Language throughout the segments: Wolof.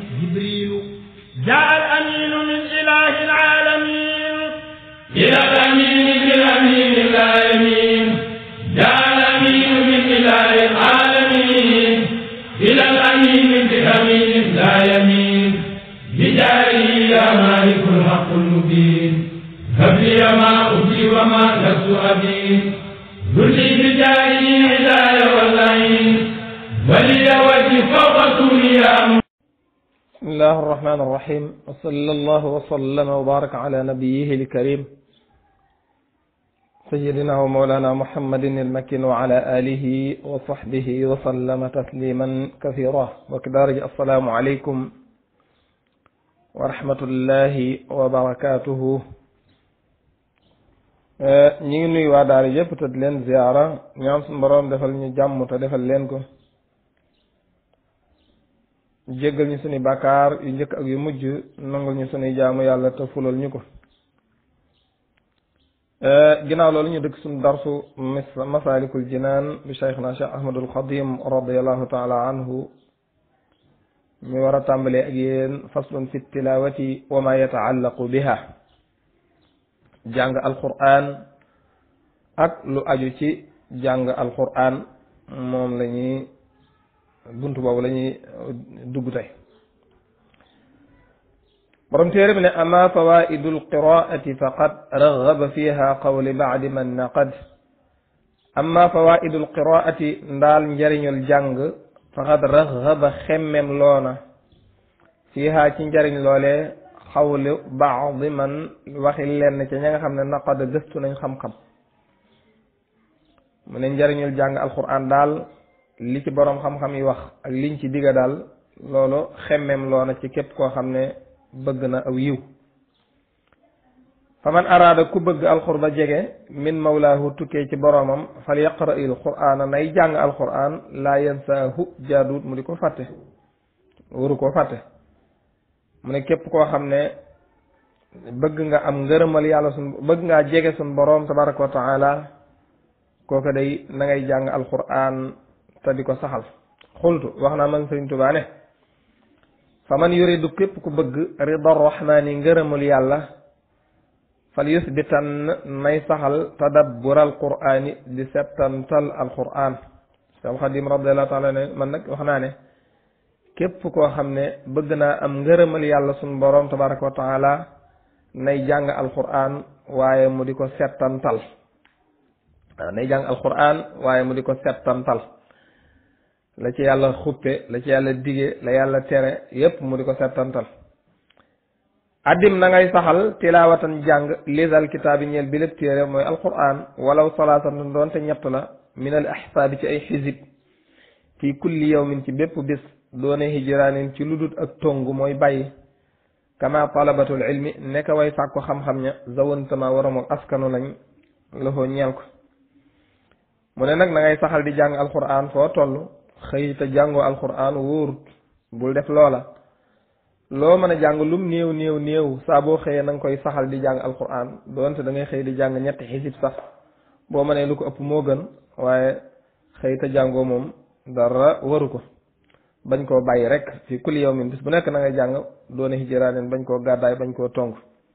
جبريل جاء الأمين من إله العالمين إلى الأمين بالأمين لا يمين جاء الأمين من إله العالمين إلى الأمين بالأمين لا يمين بجاره يا مالك الحق المبين هب لي ما أبدي وما لست أبين ذلي بجاره عداية واللعين ولي وجه فوق سوريا بسم الله الرحمن الرحيم وصلى الله وسلم وبارك على نبيه الكريم سيدنا ومولانا محمد المكين وعلى آله وصحبه وسلم تسليما كثيرا وكذلك السلام عليكم ورحمة الله وبركاته ñi ngi nuyu waa daara yëpp te di leen ziyaara ñaan suñu boroom defal ñu jàmm te defal leen ko jéggal ñu suñu bàkkaar yu njëkk ak yu mujj nangul ñu suñuy jaamu yàlla te fulal ñu ko ginnaaw loolu ñu dëkk suñu darsu masalikul jinaan bi cheikhna cheikh ahmadul xadim radiallahu taala anhu ñu war a tàmbalee ak yéen faslun fi tilawati wa ma yataallaqu biha jàng alquran ak lu aju ci jàng alquran moom la ñuy buntu boobu la ñuy dugg tey borom téere bi ne ama fawaidu alqiraati faqad raghaba fiha qawli baadi man naqad ama fawaidu alqiraati ndaal njariñul jàng faqad raghaba xemmem loona fiha ci njariñ loole xawli baadi man waxi lenn ca ña nga xam ne naqad gëstu nañ xam-xam mu ne njariñul jàng alquran daal li ci boroom xam-xam yi wax ak liñ ci digga daal loolu xemmem loona ci képp koo xam ne bëgg na aw yiw fa man araada ku bëgg alxurba jege min mawlaahu tukkee ci boroomam fal yaqra il qur'aana nay jàng alquran laa yansaahu jaaduut mu di ko fàtte waru koo fàtte mu ne képp koo xam ne bëgg nga am ngërëmal yàlla sun bëgg ngaa jege sun boroom tabaraka wa taala kooku day na ngay jàng alquran te di ko saxal xultu wax naa man sëriñ Tuubaa ne fa man yuridu képp ku bëgg rida rahmaani ngërëmul yàlla fal yusbitan nay saxal tadabbur al qur'ani di settantal al qur'an Seex Xadim radiallahu taala ne man nag wax naa ne képp koo xam ne bëgg naa am ngërëmal yàlla suñu boroom tabaraka wa taala nay jàng al qur'an waaye mu di ko settantal waaw nay jàng al qur'an waaye mu di ko settantal la ci yàlla xuppe la ci yàlla dige la yàlla tere yépp mu di ko settantal addim na ngay saxal tilaawatan jàng lisal kitaabi ñeel bi lépp téere mooy alquran walaw salaatan doonte ñett la min al ahsaabi ci ay xisib fi kulli yawmin ci bépp bis doone hijraanin ci ludut ak tongu mooy bàyyi kama talabatul ilmi nekk way sàkku xam-xam ña zawantama waram ak askanu lañ loxoo ñeel ko mu ne nag na ngay saxal di jàng alquran foo toll xëy te jàngoo alquran wóorut bul def loola loo mën a jàng lum néew néew néew saa boo xëyee na nga koy saxal di jàng alquran doonte da ngay xëy di jàng ñetti xisib sax boo mënee lu ko ëpp moo gën waaye xëy te jàngoo moom dara waru ko bañ koo bàyyi rek fi kulli yawmin bis bu nekk na ngay jàng doone hijraanin bañ koo gàddaay bañ koo tong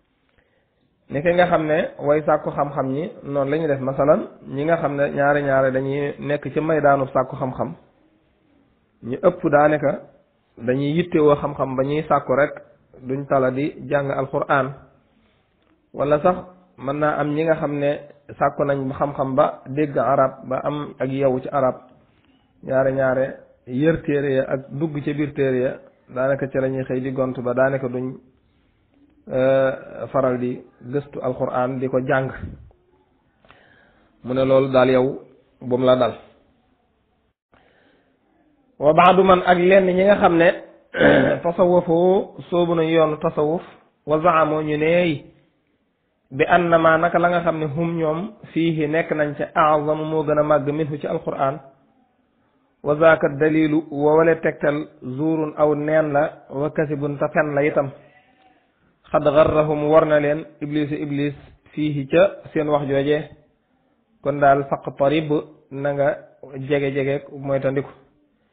ni ki nga xam ne way sàkku xam-xam ñi noonu la ñuy def masalan ñi nga xam ne ñaari ñaari dañuy nekk ci maydaanu sàkku xam-xam ñu ëpp daanaka dañuy yittewoo xam-xam ba ñuy sàkku rek duñ tala di jàng alquran wala sax mën naa am ñi nga xam ne sàkku nañ xam-xam ba dégg arab ba am ak yow ci arab ñaare ñaare yër téere ya ak dugg ca biir téere ya daanaka ci la ñuy xëy di gont ba daanaka duñ faral di gëstu alquran di ko jàng mu ne loolu daal yow bu mu la dal wa baadu man ak lenn ñi nga xam ne tasawufoo soobu nañu yoonu tasawuf wa zaamoo ñu neey bi annama naka la nga xam ne hum ñoom fiihi nekk nañ ca azamu moo gën a màgg minhu ci alquran wa zaaka dalilu wa wale tegtal zuurun aw neen la wa kasibun ta fen la itam xad garrahum war na leen iblisu iblis fiihi ca seen wax jooje kon daal faq tarib na nga jege-jege mooy tandiku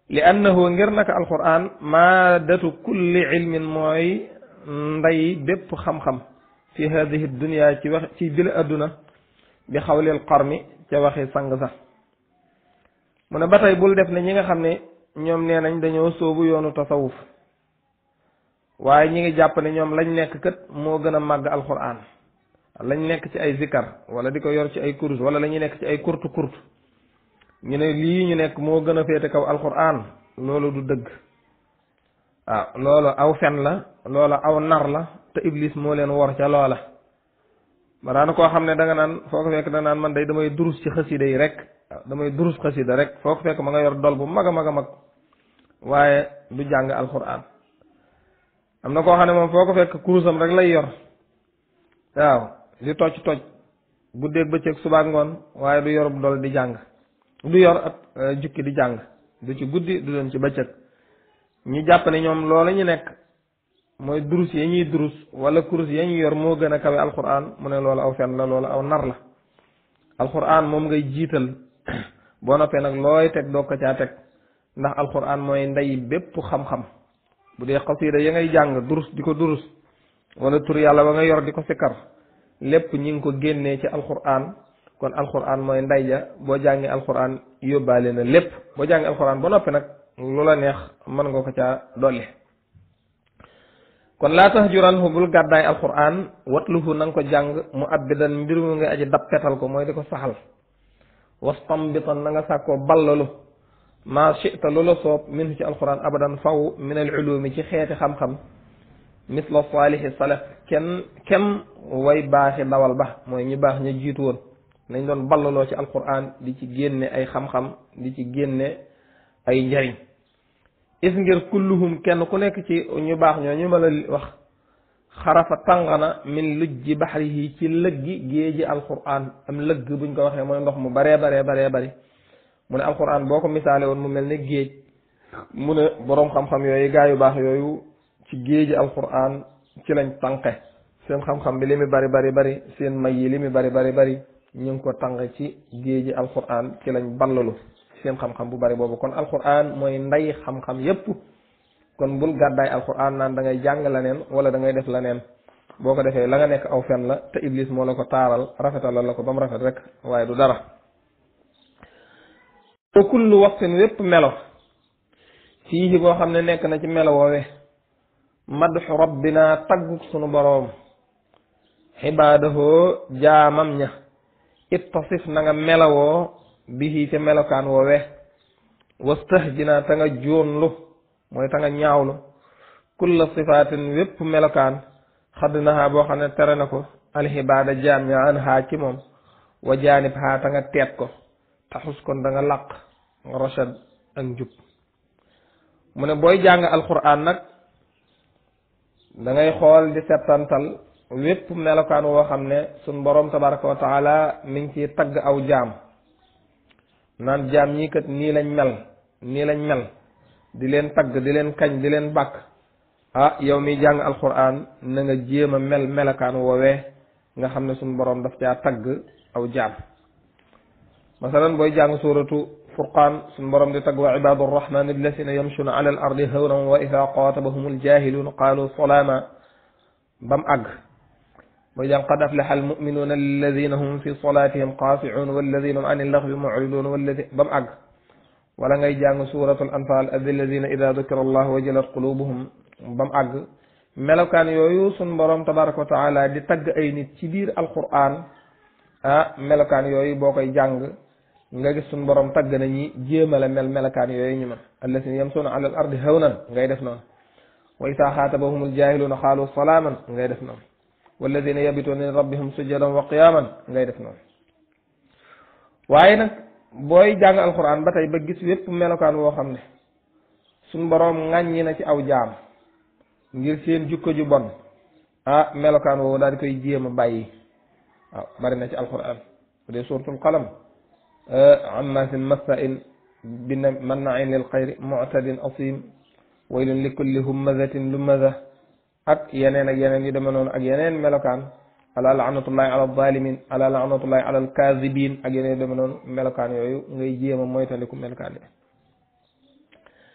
li annahu ngir naka alquran maadatu kulli ilmin mooy ndey bépp xam-xam fi hadihi dunia ci wax ci bile adduna bi xawlil qarmi ca waxi sang sax mu ne ba tey bul def ne ñi nga xam ne ñoom nee nañ dañoo sóobu yoonu tasawuf waaye ñi ngi jàpp ne ñoom lañ nekk kët moo gën a màgg alquran lañ nekk ci ay zikar wala di ko yor ci ay kurus wala la ñuy nekk ci ay kurtu kurtu ñu ne lii ñu nekk moo gën a féete kaw alquran loolu du dëgg waaw loolu aw fen la loolu aw nar la te iblis moo leen wor ca loola ba daana koo xam ne da nga naan foo ko fekk da naan man day damay durus ci xasida yi rek waaw damay durus xasida rek foo ko fekk ma nga yor dol bu mag a mag a mag waaye du jàng alquran am na koo xam ne moom foo ko fekk kurusam rek lay yor waaw di tocc tocc guddeeg bëccëg subaak ngoon waaye du yorub dol di jàng du yor ab jukki di jàng du ci guddi du doon ci bëccëg ñi jàpp ne ñoom loola ñu nekk mooy durus ya ñuy durus wala kurus ya ñuy yor moo gën a kawe alquran mu ne loolu aw fen la loolu aw nar la alquran moom ngay jiital boo noppee nag looy teg doo ko caa teg ndax alquran mooy ndey bépp xam-xam bu dee xasida ya ngay jàng durus di ko durus wala tur yàlla ba nga yor di ko sikkar lépp ñi ngi ko génnee ci alquran kon alquran mooy ndey ja boo jàngee alquran yóbbaale na lépp boo jàngee alquran ba noppi nag lu la neex mën nga ko caa dolli kon laa tax juranhu bul gàddaay alquran watluhu na nga ko jàng mu abbidan mbir mu nga aji dappetal ko mooy di ko saxal wastambitan na nga sàkkoo ballalu maa chita lu la soob min ci alquran abadan faw min al ulumi ci xeeti xam-xam misla saalihi salaf kenn kem way baaxi dawal ba mooy ñi baax ña jiitu woon nañ doon ballaloo ci alquran di ci génne ay xam-xam di ci génne ay njariñ is ngir kulluhum kenn ku nekk ci ñu baax ñoo ñu ma la wax xarafa tàngana min lujji baxrihi ci lëggi géeji alquran am lëgg buñ ko waxee mooy ndox mu baree baree baree bari mu ne alquran boo ko misaale woon mu mel ne géej mu ne boroom xam-xam yooyu gaa yu baax yooyu ci géeji alquran ci lañ tànqe seen xam-xam bi li mu bari bari bari seen may yi li mu bari bari bari ñu ngi ko tànq ci géeji alquran ci lañ ballalu seen xam-xam bu bari boobu kon alquran mooy ndey xam-xam yépp kon bul gàddaay alquran naan da ngay jàng la neen wala da ngay def la neen boo ko defee la nga nekk aw fen la te iblis moo la ko taaral rafetal la ko ba mu rafet rek waaye du dara wa kullu waxtin wépp melo fii boo xam ne nekk na ci melo woowe madxu rabbina tagguk sunu boroom xibaadahoo jaamam ña ittasif na nga melawoo bihi ca melokaan woowe wastahjina ta nga jóonlu mooy ta nga ñaawlu kulla sifaatin wépp melokaan xadd nahaa boo xam ne tere na ko alxibaada jaam ña an haa ci moom wa jaanib haa ta nga teet ko taxus kon da nga làq rachad ak njub mu ne booy jàng alquran nag da ngay xool di settantal wépp melokaan woo xam ne suñ boroom tabaraka wa taala mi ngi ciy tagg aw jaam naan jaam ñii kat nii lañ mel nii lañ mel di leen tagg di leen kañ di leen bàkk ah yow mi jàng alquran na nga jéem a mel melokaan woowee nga xam ne suñ boroom daf caa tagg aw jaam masalan booy jàng suratu furqaan suñ borom di tagg wa ibadu arrahman alladina yamshuna ala al ardi hawnan wa ida qatabahum aljahiluun qaalu salaama bam àgg booy jàng qad aflaxa almuminuuna alladina hum fi salatihim qaasicuun walladina hum an illaxwi mucriduun walladi bam àgg wala ngay jàng suratu al anfal alladina ida dukira allah wajilat qulubuhum bam àgg melokaan yooyu suñ borom tabaraka wa taala di tagg ay nit ci biir alquran ah melokaan yooyu boo koy jàng nga gis suñ borom tagg na ñi jéemale mel melokaan yooyu ñu man allasina yamsuuna ala al ardi hawnan ngay def noonu wa isaa xaatabahum aljahiluuna xaalu salaaman ngay def noonu walladina yabituuna li rabbihim sujadan wa qiyaman ngay def noonu waaye nag booy jàng alquran ba tey ba gis wépp melokaan woo xam ne suñ borom ŋàññi na ci aw jaam ngir seen jukko ju bon ah melokaan woowu daal di koy jéem a bàyyi waaw bari na ci alquran bu dee suratul qalam ammasin massain bi mannain lil xayri mu'tadin asim waylun li kulli hummazatin lumaza ak yeneen ak yeneen yu deme noonu ak yeneen melokaan ala laanatullahi ala zalimin ala laanatullahi ala alkazibin ak yeneen yu deme noonu melokaan yooyu ngay jéem a moytandiku melokaan yi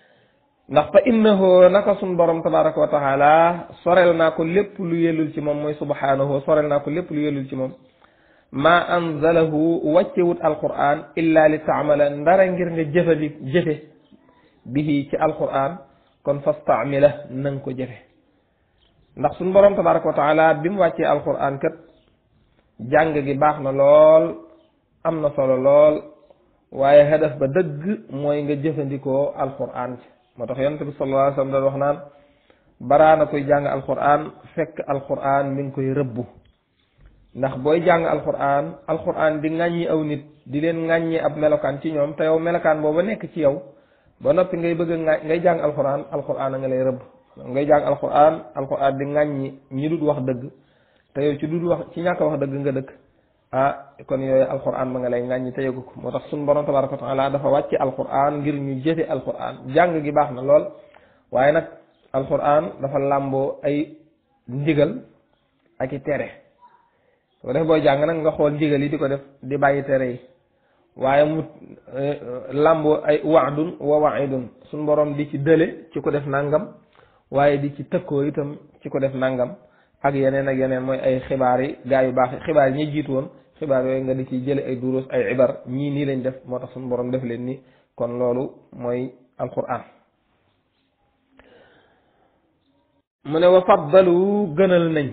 ndax fa innahu naka sun borom tabaraka wa taala sorel naa ko lépp lu yellul ci moom mooy subhanahu sorel naa ko lépp lu yellul ci moom ma anzalahu wàccewut alquran illa li taamala ndara ngir nga jëfandi jëfe bihi ci alquran kon fastaamila na nga ko jëfe ndax suñ borom tabaraka wa taala bi mu wàccee alquran kat jàng gi baax na lool am na solo lool waaye hadaf ba dëgg mooy nga jëfandikoo alquran ci moo tax yonent bi sallallahu alayhi wa sallam doon wax naan baraana koy jàng alquran fekk alquran mi ngi koy rëbbu ndax booy jàng alquran alquran di ŋàññi aw nit di leen ŋàññi ab melokaan ci ñoom te yow melokaan booba nekk ci yow ba noppi ngay bëgg a ngay jàng alquran alquran a nga lay rëbb ngay jàng alquran alquran di ŋàññi ñi dul wax dëgg te yow ci dul wax ci ñàkk wax dëgg nga dëkk ah kon yooyu alquran ba nga lay ŋàññi te yëgu ko moo tax suñu borom tabaraka wa taala dafa wàcce alquran ngir ñu jëfe alquran jàng gi baax na lool waaye nag alquran dafa làmboo ay ndigal ak i tere soo def booy jàng nag nga xool ndigal yi di ko def di bàyyi tere yi waaye mu làmboo ay waadun wa waidun suñu borom di ci dële ci ko def nangam waaye di ci tëkkoo itam ci ko def nangam ak yeneen ak yeneen mooy ay xibaar yi gaa yu baax yi xibaar yi ñi jiitu woon xibaar yooyu nga di ci jële ay duruus ay ibar ñii nii lañ def moo tax suñu borom def leen ni kon loolu mooy alquran mu ne wa faddalu gënal nañ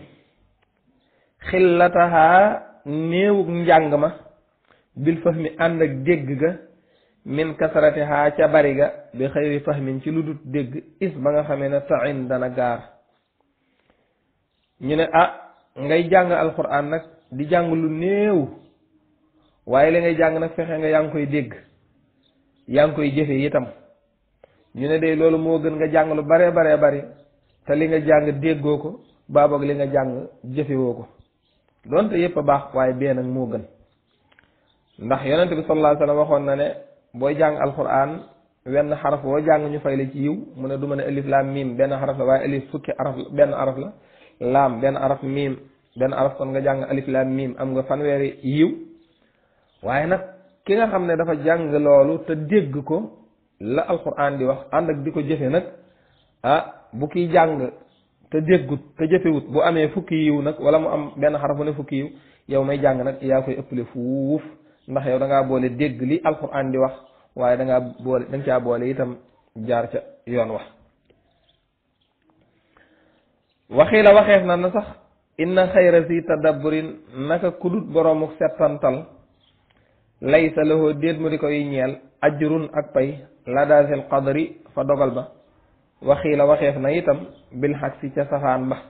xillataha néewug njàng ma bil fahmi ànd ak dégg ga min kasratiha ca bari ga bi xëyri fahmin ci lu dut dégg is ba nga xamee ne tain dana gaar ñu ne ah ngay jàng alquran nag di jàng lu néew waaye li ngay jàng nag fexe nga yaa ngi koy dégg yaa ngi koy jëfe itam ñu ne day loolu moo gën nga jàng lu baree baree bari te li nga jàng déggoo ko baaboog li nga jàng jëfewoo ko doonte yépp a baax waaye bee nag moo gën ndax yonent bi sallallahu alayhi wasallam waxoon na ne booy jàng alquran wenn xaraf woo jàng ñu fay la ci yiw mu ne du ma ne alif laam miim benn xaraf la waaye alif fukki araf benn araf la laam benn araf miim benn araf kon nga jàng alif laam miim am nga fanweeri yiw waaye nag ki nga xam ne dafa jàng loolu te dégg ko la alquran di wax ànd ak di ko jëfe nag ah bu kiy jàng te déggut te jëfewut bu amee fukki yiw nag wala mu am benn xaraf bu ne fukki yiw yow may jàng nag yaa koy ëppale fuuf ndax yow da ngaa boole dégg li alquran di wax waaye da ngaa boole da nga caa boole itam jaar ca yoon wax waxii la waxeef na na sax inna xayra si tadabburin naka kudut boroomu settantal laysa lahu déet mu di koy ñeel ajrun ak pay la daasil qadri fa dogal ba waxii la waxeef na itam bil xaq si ca safaan ba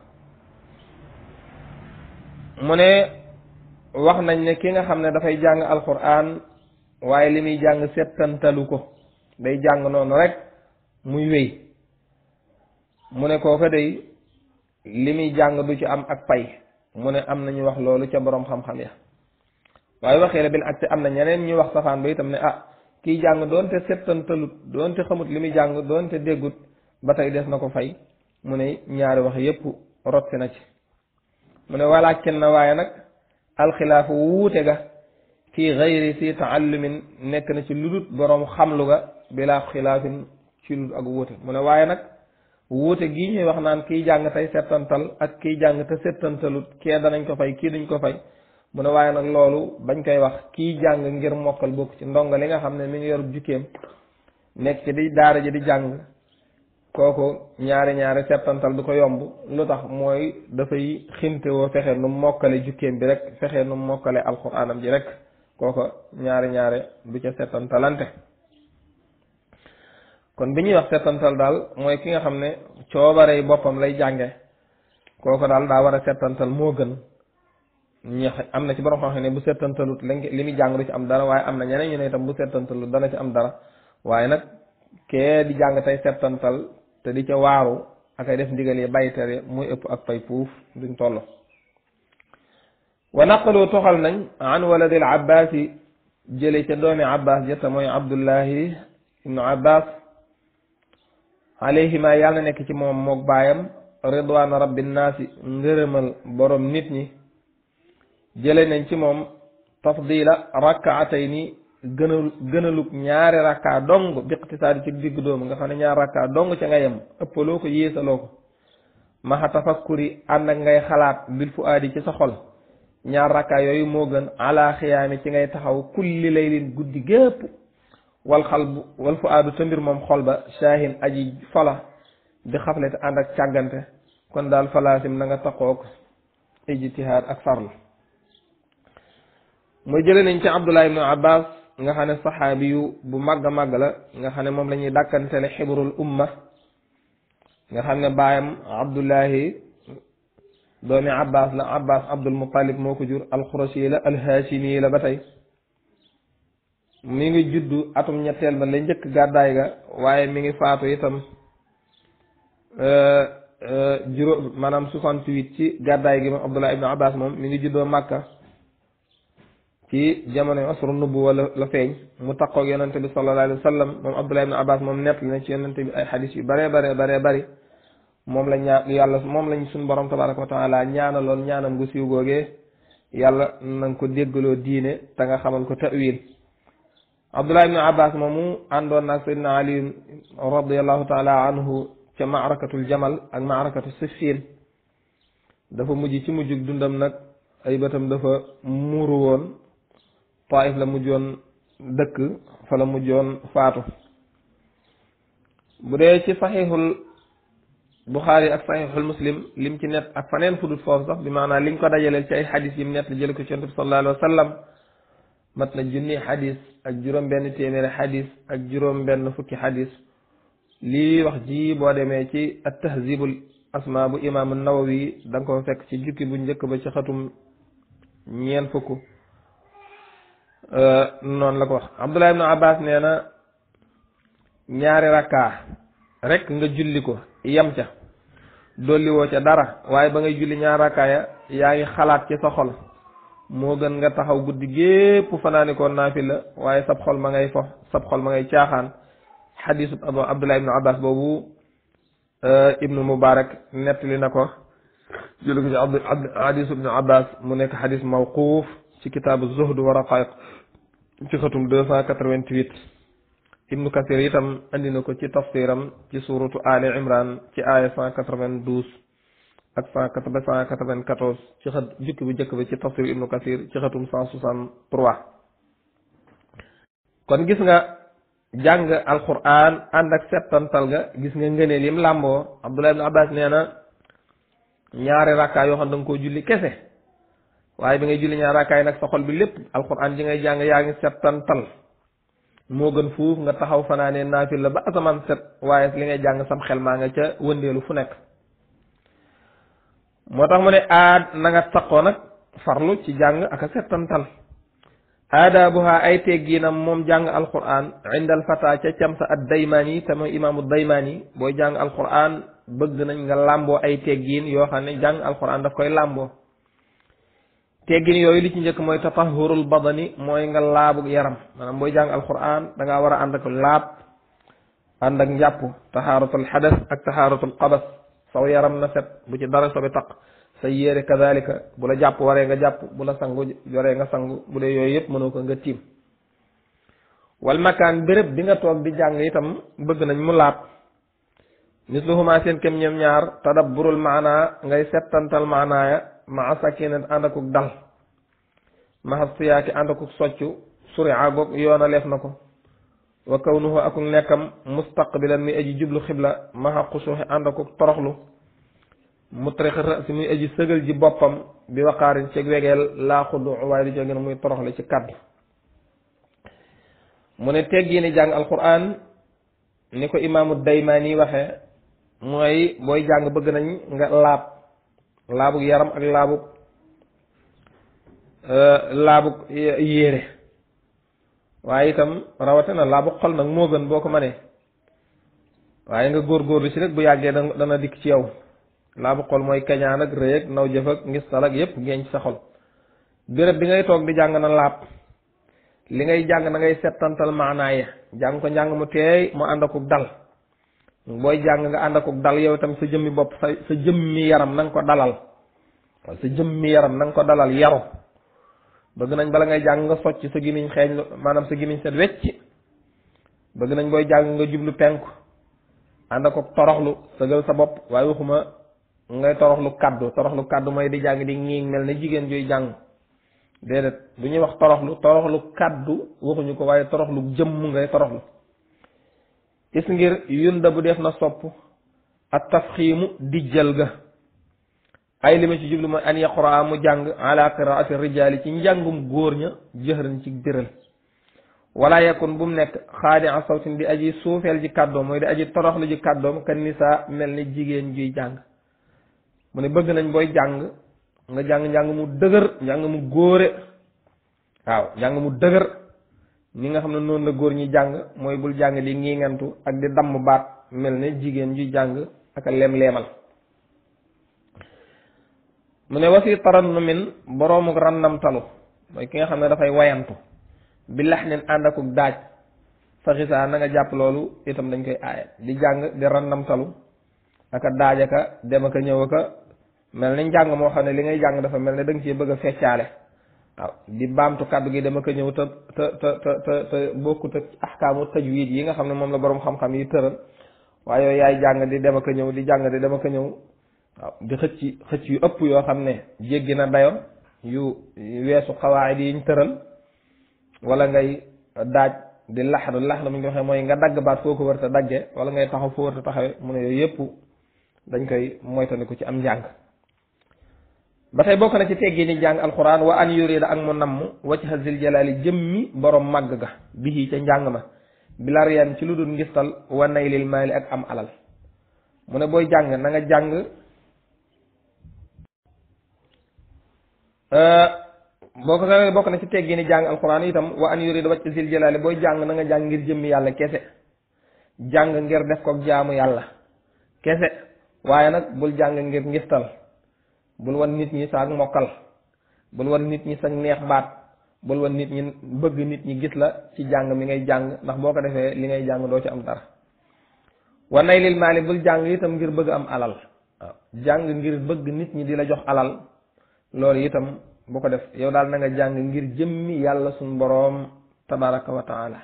mu ne wax nañ ne ki nga xam ne dafay jàng alquran waaye li muy jàng settantalu ko day jàng noonu rek muy wéy mu ne kooka day li muy jàng du ci am ak pay mu ne am nañu wax loolu ca boroom xam-xam ya waaye waxee la bil ak te am na ñeneen ñu wax safaan ba itam ne ah kiy jàng doonte settantalut doonte xamut li muy jàng doonte déggut ba tey des na ko fay mu ne ñaari wax yépp rotti na ci mu ne walaakin na waaye nag alxilaafu wuute ga fii gayri si taallumin nekk na ci ludut boroom xamlu ga bilaa xilaafin ci ludut ak wuute mu ne waaye nag wuute gii ñuy wax naan kiy jàng tey settantal ak kiy jàng te settantalut kee danañ ko fay kii duñ ko fay mu ne waaye nag loolu bañ koy wax kiy jàng ngir mokkal bokk ci ndongo li nga xam ne mi ngi yorub jukkeem nekk ci di daara ji di jàng kooku ñaari ñaari settantal du ko yomb lu tax mooy dafay xintewoo fexe nu mokkale jukkeem bi rek fexe nu mokkale alxuraanam ji rek kooko ñaari ñaare du ca settantalante kon bi ñuy wax settantal daal mooy ki nga xam ne coobarey boppam lay jànge kooko daal daa war a settantal moo gën ñi am na ci borom xam ne bu settantalut li muy jàng du ci am dara waaye am na ñeneen ñu ne itam bu settantalut dana ci am dara waaye nag kee di jàng tey settantal te di ca waaru ak ay def ndigal yi bàyyi tere muy ëpp ak pay puuf duñ toll wa naqalu toxal nañ an waladil abbas yi jële ca doomi abbas jëtta mooy abdullahi ibnu abbas alayhima yàlla na nekk ci moom mook baayam ridwan rabbi naasi ngërëmal borom nit ñi jële nañ ci moom tafdila rakaatayni gënal gënalug ñaari rakka dong biqtisaadi ci digg doomu nga xam ne ñaari rakka dong ca nga yem ëppaloo ko yéesaloo ko maxa tafakkuri ànd ak ngay xalaat bil fu aadi ci sa xol ñaar rakka yooyu moo gën ala xiyaami ci ngay taxaw kulli laylin guddi gépp wal xal bu wal fu aadu sa mbir moom xol ba shaahin aji fola di xaflete ànd ak càggante kon daal falaasim na nga taxoog ijtihaad ak farlu mooy jële nañ ci abdullah ibnu abbas nga xam ne saxaabi yu bu màgg a màgg la nga xam ne moom la ñuy dàkkantele xibrul umma nga xam ne baayam abdullahi doomi abbas la abbas abdul muttalib moo ko jur alxurashi la alhaashimi la ba tey mi ngi juddu atum ñetteel ba la njëkk gàddaay ga waaye mi ngi faatu itam juróom maanaam soixante-huit ci gàddaay gi moom abdullah ibnu abbas moom mi ngi juddoo màkka ci jamono asru nubuwa la la feeñ mu taqoog yonente bi sallallahu alayhi wa sallam moom abdullah ibnu abbas moom nett na ci yonente bi ay xadis yu bare bare bare bari moom la ñaa yàlla moom lañ suñ borom tabaraka wa taala ñaanaloon ñaanam gu siiw googee yàlla nanga ko déggaloo diine te nga xamal ko ta'wil abdullah ibnu abbas moomu àndoon naag sayyidina ali radiallahu taala anhu ca maarakatul jamal ak maarakatu siffin dafa mujj ci mujjug dundam nag ay bëtam dafa muuru woon taif la mujjoon dëkk fa la mujjoon faatu bu dee ci saxiixul buxaari ak saxiixul muslim lim ci net ak faneen fudut foofu sax bi maanaam liñ ko dajaleel ci ay xadis yim net la jële ko ci yonent bi sallallahu alayhi wa sallam mat na junni xadis ak juróom benn téeméeri xadis ak juróom benn fukki xadis lii wax ji boo demee ci at tahzibul asma bu imaamu nawawi da nga ko fekk ci jukki bu njëkk ba ci xatum ñeent fukk noonu la ko wax abdullah ibnu abbas nee na ñaari rakkaa rek nga julli ko yem ca dolli woo ca dara waaye ba ngay julli ñaari rakkaa ya yaa ngi xalaat ci sa xol moo gën nga taxaw guddi gépp fanaani ko naafila waaye sab xol ma ngay fo sab xol ma ngay caaxaan xadisu abdullah ibnu abbas boobu ibnu mubarak nettali na ko jële ko ci abd xadisu ibnu abbas mu nekk xadis mawquuf ci kitaabu zuhd wa raqaiq ci xatum deux cent quatre-vingt-huit ibnu kasir itam andi na ko ci tafsiram ci suratu ali imran ci aaya cent quatre-vingt-douze ak cent quatre-vingt-quatorze ci xat jukki bu njëkk bi ci tafsir ibnu kasir ci xatum cent soixante-trois kon gis nga jàng alquran ànd ak settantal ga gis nga ngëneel yim làmboo abdullah ibn abbas nee na ñaari rakkaa yoo xam da nga koo julli kese waaye bi ngay julli ñaari rakkaa yi nag sa xol bi lépp alquran ji ngay jàng yaa ngi settantal moo gën fuuf nga taxaw fanaanee naafil la ba asamaan set waaye li ngay jàng sam xel maa nga ca wëndeelu fu nekk moo tax mu ne aad na nga taqoo nag farlu ci jàng ak a settantal aadaabuha ay tegginam moom jàng alquran indal fata ca camsa ad daymaani te mooy imaamu daymaani booy jàng alquran bëgg nañ nga làmboo ay teggin yoo xam ne jàng alquran daf koy làmboo teggin yooyu li ci njëkk mooy tatahurul badani mooy nga laabu yaram maanaam booy jàng alquran da ngaa war a ànd ak laab ànd ak njàpp tahaaratul xadas ak tahaaratul qabas saw yaram na set bu ci dara sobe taq sa yére kadalika bu la jàpp waree nga jàpp bu la sangu waree nga sangu bu dee yooyu yëpp mënoo ko nga tiim wal makaan béréb bi nga toog di jàng itam bëgg nañ mu laab misluhuma seen kem ñoom ñaar tadabburul maana ngay settantal maanaaya maa sakinat ànd akuk dal maa siyaaki ànd akuk soccu suria goog yoona leef na ko wa kawnuhu akuk nekkam mustaqbilan muy aji jublu xibla maa xusuuxi ànd akuk toroxlu mutrix si muy aji sëgal ji boppam bi waqaarin ci wegeel laa xudu waaye du jógeen muy toroxle ci kàddu mu ne teggi ni jàng alquran ni ko imaamu daymaani waxe mooy booy jàng bëgg nañ nga laab laabug yaram ak laabug laabug yére waaye itam rawatina laabug xol nag moo gën boo ko mënee waaye nga góorgóorlu ci rek bu yàggee dana dikk ci yow laabu xol mooy kañaan ak rëy ak naw jëf ak ngistal ak yépp ngeen ci sa xol béréb bi ngay toog di jàng na laab li ngay jàng na ngay settantal maanaa ya jàng ko njàng mu teey mu ànd akuk dal booy jàng nga ànd akuk dal yow itam sa jëmmi bopp sa sa jëmmi yaram na nga ko dalal waaw sa jëmmi yaram na nga ko dalal yaru bëgg nañ bala ngay jàng nga socc sa gimiñ xeeñ maanaam sa gimiñ set wecc bëgg nañ booy jàng nga jublu penku ànd ak toroxlu sëgal sa bopp waaye waxuma ngay toroxlu kaddu toroxlu kaddu mooy di jàng di ngiig mel ne jigéen juy jàng déedéet bu ñuy wax toroxlu toroxlu kaddu waxuñu ko waaye toroxlu jëmm ngay toroxlu is ngir yunda bu def na sopp ak tafxiimu dijjal ga ay li ma ci jublu mooy an yaqraa mu jàng ala qiraati rijaali ci njàngum góor ña jëxëran ci biral wala yakun bu mu nekk xaadi a sawtin di aji suufeel ji kàddoom mooy di aji toroxlu ji kàddoom kan nisaa mel ni jigéen juy jàng mu ne bëgg nañ booy jàng nga jàng njàng mu dëgër njàng mu góore waaw njàng mu dëgër ni nga xam ne noonu la góor ñi jàng mooy bul jàng di ngiŋantu ak di damm baat mel ne jigéen juy jàng ak a leem-leemal mu ne wasi tarannumin boroomu rannamtalu mooy ki nga xam ne dafay wayantu bi lax nin ànd akuk daaj fa xisaa na nga jàpp loolu itam dañ koy aaye di jàng di rannamtalu aka daaj aka dem aka ñëw aka mel ni njàng moo xam ne li ngay jàng dafa mel ne da nga cee bëgg a feccaale waaw di baamtu kàddu gi dama ko ñëw te te te te te bokkut ak ahkaamu tajwid yi nga xam ne moom la boroom xam-xam yi tëral waaye yooyu yaay jàng di dem ak ñëw di jàng di dem ak ñëw waaw di xëcc xëcc yu ëpp yoo xam ne jéggi na dayo yu weesu xawaayid yi ñu tëral wala ngay daaj di laxdu laxdu mu ñu ko waxee mooy nga dagg baat foo ko wër te dagge wala ngay taxaw foo wër te taxawee mu ne yooyu yëpp dañ koy moytandiku ci am njàng ba tey bokk na ci teggi ni jàng alquran wa an yurida ak mu namm wajha zil jalali jëmmi borom màgg ga bihi ca njàng ma bilariyan ci lu dul ngistal wa naylil maali ak am alal mu ne booy jàng na nga jàng boo ko sa bokk na ci teggi ni jàng alquran itam wa an yurida wajha zil jalali booy jàng na nga jàng ngir jëmmi yàlla kese jàng ngir def ko jaamu yàlla kese waaye nag bul jàng ngir ngistal bul wan nit ñi saak mokkal bul wan nit ñi sax neex baat bul wan nit ñi bëgg nit ñi gis la ci jàng mi ngay jàng ndax boo ko defee li ngay jàng doo ci am dara wa nay lil maali bul jàng itam ngir bëgg am alal waaw jàng ngir bëgg nit ñi di la jox alal loolu itam bu ko def yow daal na nga jàng ngir jëmmi yàlla suñ boroom tabaraka wa taala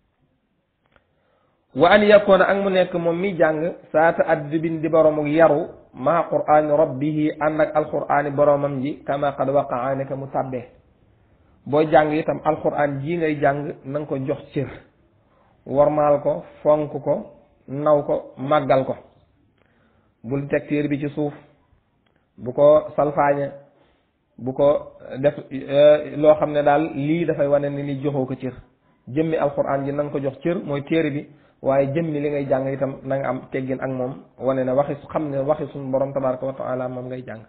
wa an yakuna ak mu nekk moom mi jàng saata addibin di boroomu yaru maa quraani rabbihi ànd ak alquraani boroomam ji kama qad waqaa ne mu tàbbee boo jàng itam alquraan ji ngay jàng na nga ko jox cër wormaal ko fonk ko naw ko màggal ko bul teg téer bi ci suuf bu ko salfaañe bu ko def loo xam ne daal lii dafay wane ni li joxoo ko cër jëmmi alquraan ji na nga ko jox cër mooy téere bi waaye jëmmi li ngay jàng itam na nga am teggin ak moom wane ne waxi xam ne waxi suñu borom tabaraka wa taala moom ngay jàng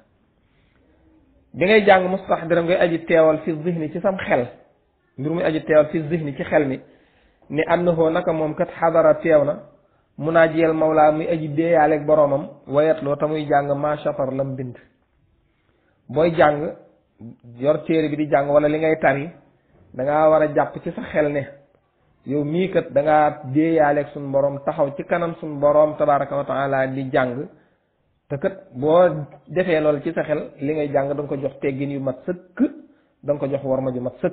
bi ngay jàng mustaxdiram ngay aji teewal fi zihni ci sam xel mbir muy aji teewal fi zihni ci xel mi ni annahu naka moom kat xadara teew na munaajiyal mawlaa muy aji deeyaaleeg boroomam wayatloo te muy jàng ma chatar lam bind booy jàng yor téere bi di jàng wala li ngay tari dangaa war a jàpp ci sa xel ne yow mii kat da ngaa déeyaaleeg suñ borom taxaw ci kanam suñ borom tabaraka wa taala di jàng te kat boo defee loolu ci sa xel li ngay jàng da nga ko jox teggin yu mat sëkk da nga ko jox warma ju mat sëkk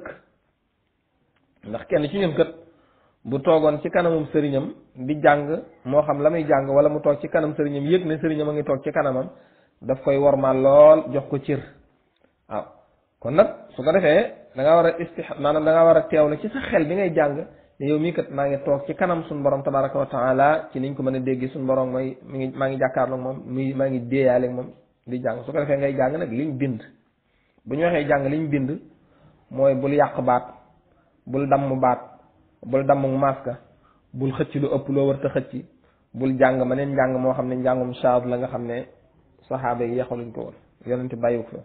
ndax kenn ci ñun kat bu toogoon ci kanamum sëriñam di jàng moo xam la muy jàng wala mu toog ci kanam sëriñam yëg ne sëriñam a ngi toog ci kanamam daf koy warmaal lool jox ko cër waaw kon nag su ko defee da nga war a istih maanaam da nga war a teewlu ci sa xel bi ngay jàng ne yow mii kat maa ngi toog ci kanam suñu borom tabaraka wa taala ci niñ ko mën a dégg suñu borom mooy mi ngi maa ngi jàkkaarloog moom mi maa ngi déeyaaleeg moom di jàng su ko defee ngay jàng nag liñ bind bu ñu waxee jàng liñ bind mooy bul yàq baat bul damm baat bul damm maska bul xëcc lu ëpp loo war ta xëcc bul jàng ma neen njàng moo xam ne njàngum shaad la nga xam ne saxaaba yi yaxaluñ ko woon yonente bàyyiwu fa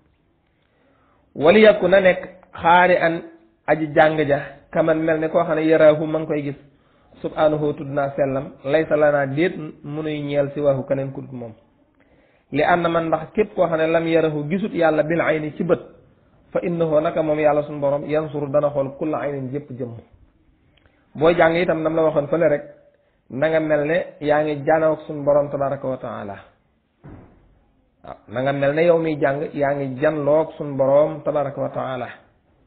wali yakku na nekk xaari an aji jàng ja kaman mel ne koo xam ne yaraahu ma ngi koy gis subhanahu tudd naa sellam laysa lanaa déet munuy ñeel si waxu keneen ku dul moom li ànd na man ndax képp koo xam ne lam yarahu gisut yàlla bil ayni ci bët fa innahu naka moom yàlla suñu borom yansuru dana xool kulla aynin jëpp jëmm booy jàng itam nam la waxoon fële rek na nga mel ne yaa ngi jaanaw ak suñu borom tabaraka wa taala waaw na nga mel ne yow miy jàng yaa ngi janloog suñu borom tabaraka wa taala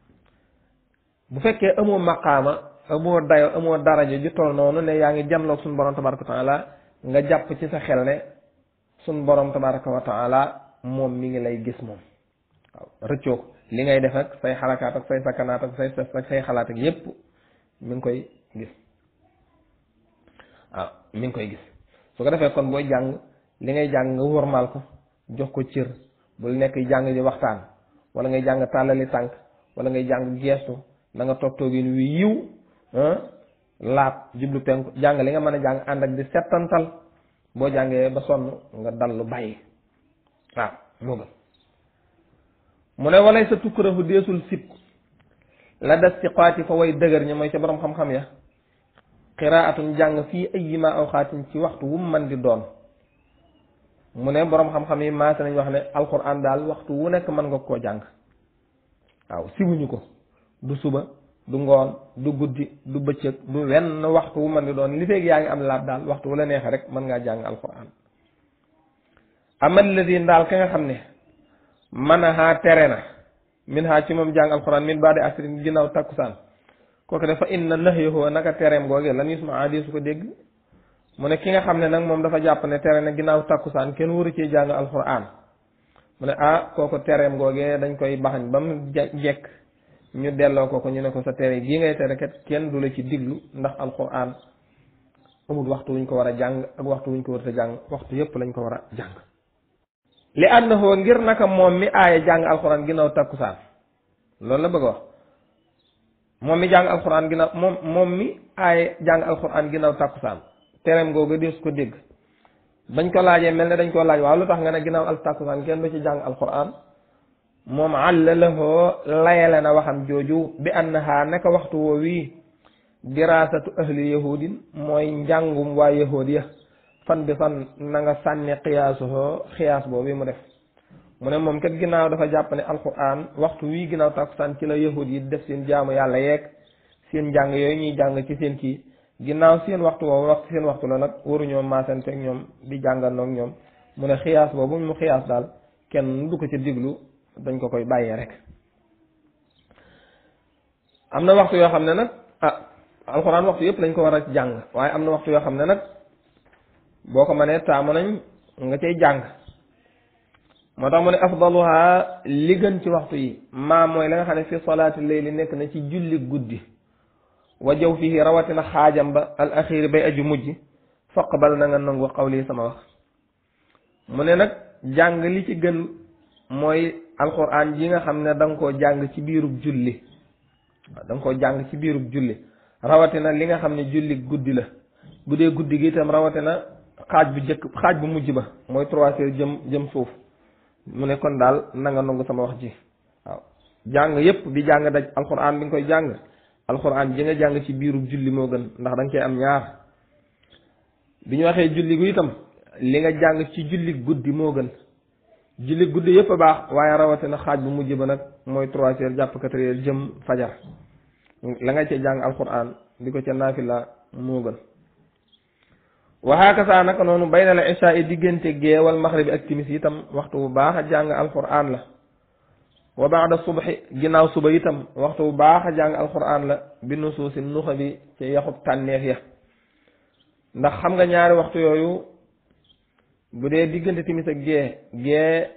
bu fekkee amoo maqaama amoo dayo amoo daraja ju toll noonu ne yaa ngi janloog suñu borom tabaraka wa taala nga jàpp ci sa xel ne suñu borom tabaraka wa taala moom mi ngi lay gis moom waaw rëccoo ko li ngay def ak say xarakaat ak say sakanaat ak say ses ak say xalaat ak yépp mi ngi koy gis waaw mi ngi koy gis su ko defee kon booy jàng li ngay jàng nga wormaal ko jox ko cër bul nekk jàng di waxtaan wala ngay jàng tàllali tànk wala ngay jàng geestu na nga toog toogin wi yiw laab jublu penku jàng li nga mën a jàng ànd ak di settantal boo jàngee ba sonn nga dallu bàyyi waaw moo gën mu ne walay sa tukkurafu deesul sib la des ci xaati fa way dëgër ñi mooy ca borom xam-xam ya qiraatun jàng fii ayyima awxaatin ci waxtu wu mu mën di doon mu ne borom xam-xam yi maase nañ wax ne alquran daal waxtu wu nekk mën nga koo jàng waaw sibuñu ko du suba du ngoon du guddi du bëccëg du wenn waxtu wu mën di doon li feeg yaa ngi am laab daal waxtu wu la neexee rek mën ngaa jàng alquran amal ladi daal ka nga xam ne man a haa tere na min haa ci moom jàng alquran min baadi asrin ginnaaw takkusaan kooku dafa inna nahyahu naka tereem googee lan yusma adi su ko dégg mu ne ki nga xam ne nag moom dafa jàpp ne tere na ginnaaw takkusaan kenn waru cee jàng alquran mu ne ah kooku tereem googee dañ koy baxañ ba mu jekk ñu delloo ko ko ñu ne ko sa tere bii ngay tere kat kenn du la ci diglu ndax alquran amul waxtu wuñ ko war a jàng ak waxtu wuñ ko war a jàng waxtu yépp lañ ko war a jàng li annahu ngir naka moom mi aaye jàng alquran ginnaaw takkusaan loolu la bëgg a wax moom mi jàng alquran ginnaaw moom moom mi aaye jàng alquran ginnaaw takkusaan tereem googu dees ko dégg bañ ko laajee mel ne dañ koo laaj waaw lu tax nga ne ginnaaw al takkusaan kenn du ci jàng alquran moom àlla lahoo layale na waxam jooju bi annaha naka waxtu woo wii diraasatu ahli yahudin mooy njàngum waa yahud ya fan bi fan na nga sànni xiyaasuhoo xiyaas boobu mu def mu ne moom kat ginnaaw dafa jàpp ne alquran waxtu wii ginnaaw takkusaan ci la yahud yi def seen jaamu yàlla yeeg seen njàng yooyu ñuy jàng ci seen kii ginnaaw seen waxtu woowu waxtu seen waxtu la nag waruñoo maasanteeg ñoom di jàngandoog ñoom mu ne xiyaas boobu mu xiyaas daal kenn du ko ci diglu dañ ko koy bàyyee rek am na waxtu yoo xam ne nag ah alxuraan waxtu yëpp lañ ko war a jàng waaye am na waxtu yoo xam ne nag boo ko mënee taamu nañ nga cay jàng moo tax mu ne afdaluha li gën ci waxtu yi maa mooy la nga xam ne fi salaati layli nekk na ci julli guddi wa jaw fii rawatina xaajam ba al axiri bay aju mujj faqbal na nga nangu xawli sama wax mu ne nag jàng li ci gën mooy alquran ji nga xam ne da nga koo jàng ci biirub julli waaw da nga koo jàng ci biirub julli rawatina li nga xam ne julli guddi la bu dee guddi gi itam rawatina xaaj bu jëkk xaaj bu mujj ba mooy trois heures jëm jëm suuf mu ne kon daal na nga nangu sama wax ji waaw jàng yépp di jàng daj alquran bi nga koy jàng alquran ji nga jàng ci biirub julli moo gën ndax da nga koy am ñaar bi ñu waxee julli gu itam li nga jàng ci julli guddi moo gën julli guddi yëpp a baax waaye rawatina xaaj bu mujj ba nag mooy trois heures jàpp quatre heures jëm fajar la nga ca jàng alquran di ko ca naafila moo gën waxaaka saa naka noonu bayna la isha yi diggante geewal maxribi ak timis itam waxtu bu baax a jàng alquran la wa baada subhi ginnaaw suba itam waxtu bu baax a jàng alquran la bi nusuusi nuxa bi ci yaxub tànneef ya ndax xam nga ñaari waxtu yooyu bu dee diggante timis ak gee gee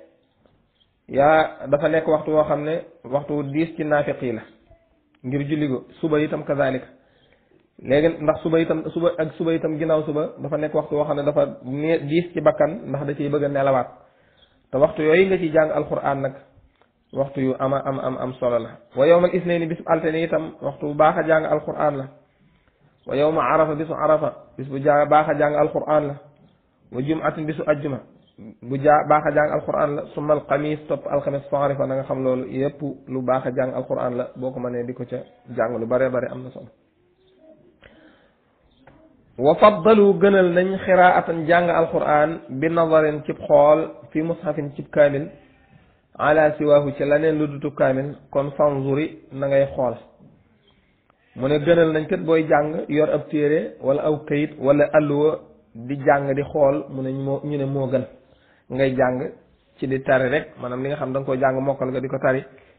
yaa dafa nekk waxtu woo xam ne waxtu wu diis ci naafiq yi la ngir julli go suba itam kazalika léegi ndax suba itam suba ak suba itam ginnaaw suba dafa nekk waxtu woo xam ne dafa ne diis ci bakkan ndax da ciy bëgg a nelawaat te waxtu yooyu nga ci jàng alquran nag waxtu yu ama am am am solo la wa yowmal isnaini bis altine itam waxtu bu baax a jàng alquran la wa yowma arafa bisu arafa bis bu jaa baax a jàng alquran la wa jumatin bisu ajjuma bu jaa baax a jàng alquran la summa alxamis topp alxamis faarifa na nga xam loolu yépp lu baax a jàng alquran la boo ko mënee di ko ca jàng lu bare bare am na solo wa faddalu gënal nañ xiraatan jàng alquran bi nazarin cib xool fi mushafin cib kaamil ala siwaahu ci leneen lu dutu kaamil kon fanzuri na ngay xool mu ne gënal nañ kat booy jàng yor ab téere wala aw kayit wala alluwa di jàng di xool mu ne moo ñu ne moo gën ngay jàng ci di tari rek maanaam li nga xam da nga koo jàng mokkal nga di ko tari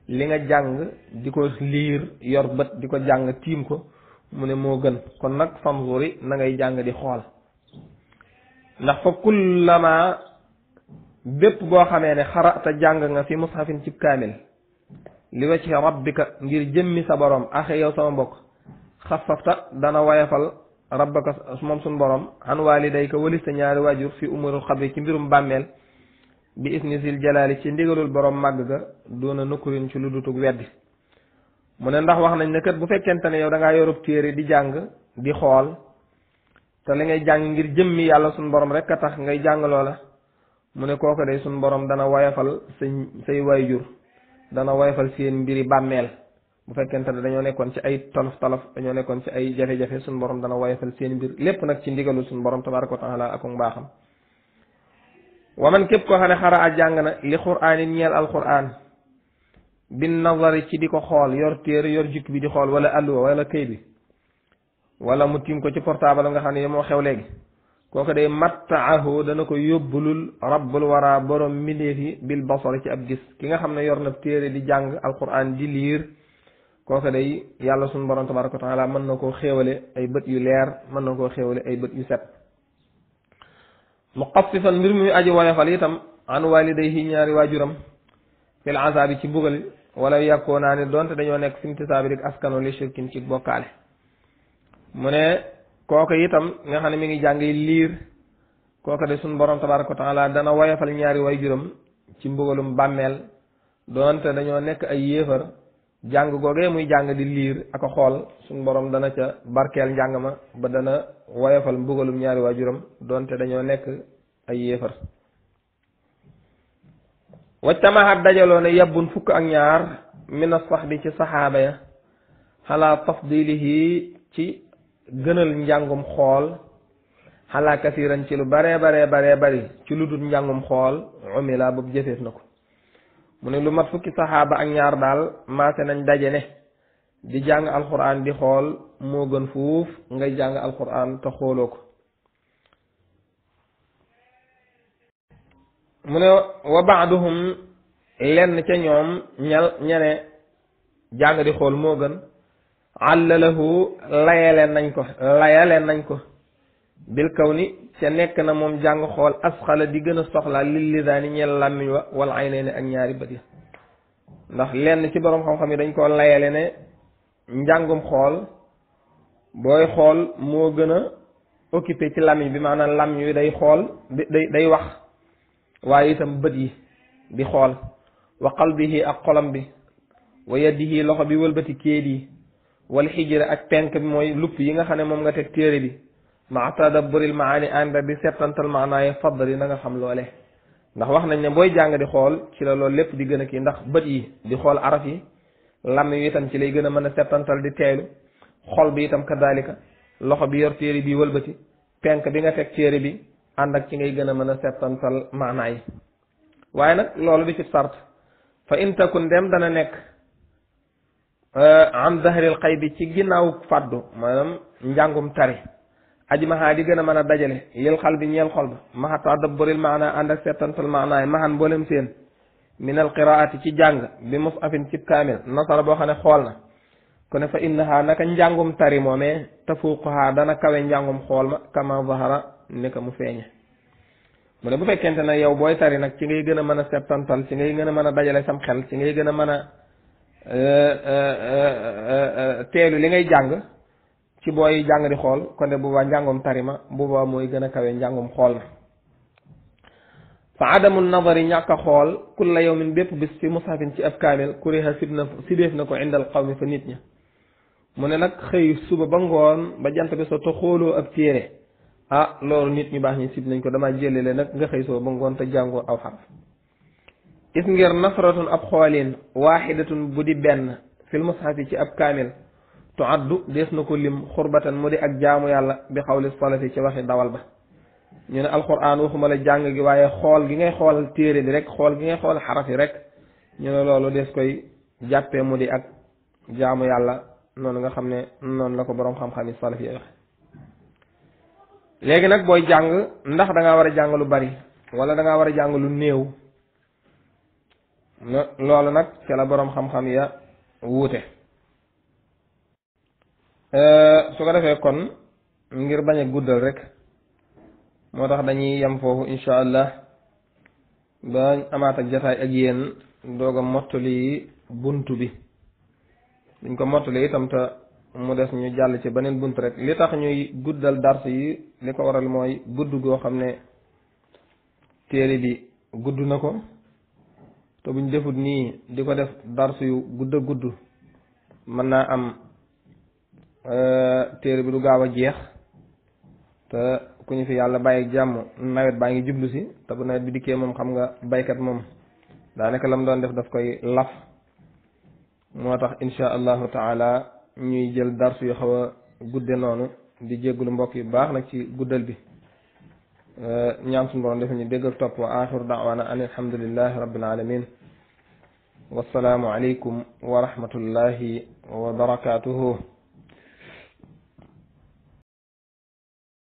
li nga jàng di ko liir yor bët di ko jàng tiim ko mu ne moo gën kon nag fanzuri na ngay jàng di xool ndax fa kullama bépp boo xamee ne xarata jàng nga fi mushafin cib kaamil li wacci rabbika ngir jëmmi sa borom axe yow sama mbokk xafafta dana wayafal rabbaka moom suñ borom an walidayka walis sa ñaari waajur fi umurul xabri ci mbirum bàmmeel bi isnisil jalaali ci ndigalul borom màgg ga doona nukkurin ci lu dutug weddi mu ne ndax wax nañ ne kat bu fekkente ne yow da ngaa yorub téere di jàng di xool te li ngay jàng ngir jëmmi yàlla suñ borom rek a tax ngay jàng loola mu ne kooku day suñ borom dana woyafal sa say waajur dana woyafal seen mbiri bàmmeel bu fekkente ne dañoo nekkoon ci ay tolof tolof dañoo nekkoon ci ay jafe-jafe suñ borom dana woyafal seen mbir lépp nag ci ndigalul suñ borom tabaraka wa taala ak mbaaxam waman képp koo xam ne xara a jàng na li quraan yi ñeel alquran bin nazari ci di ko xool yor téere yor jukki bi di xool wala alluwa wala këy bi wala mu tiim ko ci portable nga xam ne moo xew léegi kooku day mattaahu dana ko yóbbulul rabbul wara borom mbindeef yi bil basari ci ab gis ki nga xam ne yor na téere di jàng alquran di liir kooku day yàlla suñu borom tabaraka wa taala mën na koo xéewale ay bët yu leer mën na koo xéewale ay bët yu set muqaffifan mbir muy aji woyofal itam an walidayhi ñaari waajuram fil azabi ci bugal wala yàkkoo naa ne donte dañoo nekk simtisaabi dik askano li shirkin ci bokkaale mu ne kooku itam nga xam ne mi ngi jàng liir kooku de suñ borom tabaraka wa taala dana woyofal ñaari waajuram ci mbugalum bàmmeel donte dañoo nekk ay yéefar jàng googee muy jàng di liir ak a xool suñ borom dana ca barkeel njàng ma ba dana woyofal mbugalum ñaari waajuram donte dañoo nekk ay yéefar waccamaxat dajaloo ne yabbun fukk ak ñaar mina sax bi ci saxaaba ya xalaa tafdilihi ci gënal njàngum xool xalaa kasiran ci lu baree baree baree bari ci lu dul njàngum xool umila boobu jëfeef na ko mu ne lu mat fukki saxaaba ak ñaar daal maase nañ daje ne di jàng alquran di xool moo gën fuuf ngay jàng alquran te xooloo ko mu ne wa baaduhum lenn ca ñoom ñal ñene jàng di xool moo gën àllalahu layaleen nañ ko layaleen nañ ko bil kaw ni ca nekk na moom jàng xool asxala di gën a soxlaa lil lisaani ñeel làmmiñ wa wala ay ne ak ñaari bët ya ndax lenn ci boroom xam-xam yi dañ koo layale ne njàngum xool booy xool moo gën a occupé ci làmmiñ bi maanaam làmmiñ wi day xool day day wax waaye itam bët yi di xool wa qalbihi ak xolam bi wa yadihi loxo bi wëlbati kéet yi wal xijira ak penk bi mooy lupp yi nga xam ne moom nga teg téere bi ma tadabburil maani ànd di settantal maanaaye faddali na nga xam loole ndax wax nañ ne booy jàng di xool ci la loolu lépp di gën a kii ndax bët yi di xool araf yi lam yi itam ci lay gën a mën a settantal di teelu xol bi itam kadalika loxo bi yor téere bi wëlbati penk bi nga teg téere bi ànd ak ci ngay gën a mën a settantal maanaa yi waaye nag loolu di ci sart fa in takun dem dana nekk am dahril xay bi ci ginnaaw fàddu maanaam njàngum tari aji maxaa di gën a mën a dajale lil xal bi ñeel xol ba maxa tadabburil maana ànd ak settantal maanaay maxan mboolem seen minal qiraati ci jàng bi mus afin cib kaamil nasara boo xam ne xool na ku ne fa innaha naka njàngum tari moomee tafuuqaha dana kawe njàngum xool ma kama zahara ni ka mu feeñe mu ne bu fekkente ne yow booy tari nag ci ngay gën a mën a settantal ci ngay gën a mën a dajale sam xel ci ngay gën a mën a teelu li ngay jàng ci booy jàng di xool kon de boobaa njàngum tari ma boobaa mooy gën a kawe njàngum xool ma fa adamu nadari ñàkk a xool kulla yawmin bépp bis fi mushafin ci ab kaamil kuriha sib na sibeef na ko indal qawmi fa nit ña mu ne nag xëy suba ba ngoon ba jant bi so te xooloo ab téere ah loolu nit ñu baax ñi sib nañ ko dama jëlele nag nga xëy suba ba ngoon te jàngoo aw xaraf is ngir nasratun ab xoolin waaxidatun bu di benn fil mushafi ci ab kaamil tu addu dees na ko lim xurbatan mu di ak jaamu yàlla bi xawli salafi ci waxi dawal ba ñu ne alquran waxuma la jàng gi waaye xool gi ngay xool téere bi rek xool gi ngay xool xaraf yi rek ñu ne loolu des koy jàppee mu di ak jaamu yàlla noonu nga xam ne noonu la ko boroom xam-xam yi salaf yi waxe léegi nag booy jàng ndax da ngaa war a jàng lu bari wala da ngaa war a jàng lu néew loolu nag ca la boroom xam-xam ya wuute su ko defee kon ngir bañ a guddal rek moo tax dañuy yem foofu incha allah ba amaat ak jataay ak yéen doog a mottali buntu bi duñ ko mottali itam te mu des ñu jàll ci beneen bunt rek li tax ñuy guddal dars yi li ko waral mooy gudd goo xam ne téere bi gudd na ko te buñ defut nii di ko def dars yu gudd a gudd mën naa am téere bi du gaaw a jeex te ku ñu fi yàlla bàyyi jàmm nawet baa ngi jublu si te bu nawet bi dikkee moom xam nga baykat moom daanaka lam doon def daf koy laf moo tax insha allahu taala ñuy jël darsu yu xaw a gudde noonu di jéggulu mbokk yu baax nag ci guddal bi ñaan suñu borom def ñu dégg ak topp wa axiru daawaana an alhamdulillahi rabbil alamin wassalaamu aleykum wa rahmatullahi wa barakatuhu